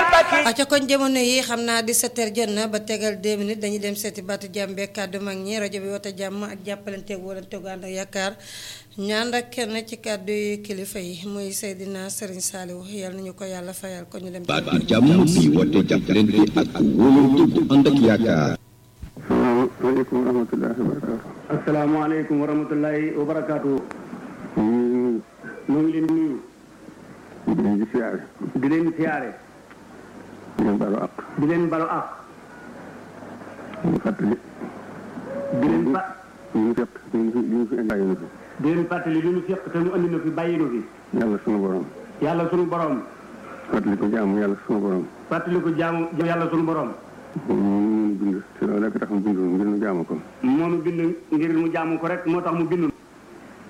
aca koñ jamono yi xam naa 17h jot na ba tegal 2 minutes dañuy dem seeti baatu jàmm beeg kàddu mag ñi rajo bi woote jàmm ak jàppalanteeg wóolanteegu ànd ak yaakaar ñaan ak kenn ci kàddu yi kilifa yi muy Seydina Serigne Saliou yal nañu ko yàlla fayal ko ñu dem. baatu jàmm bi woote jàppalante ak wóolanteegu ànd ak yaakaar. asalaamaaleykum wa rahmatullahi wa barakaatu. asalaamaaleykum wa rahmatullahi wa barakaatu. ñu ñu ngi leen di nuyu. ngi leen di siyaare. di leen siyaare. di leen balu àq. di leen balu àq. ñu fàttali. di leen fa ñu ngi fekk ñu ngi fi ñu ngi fi indi bàyyi na fi. di leen fàttali li ñu seq te ñu andi na fi bàyyi na fi. yàlla sunu borom. yàlla sunu borom. fàttali ko jaamu yàlla sunu borom. fàttali ko jaamu yàlla sunu borom. moom ñu bind te loolu rek tax mu bindoon ngir nu jaamu ko. moo nu bind ngir mu jaamu ko rek moo tax mu bindu.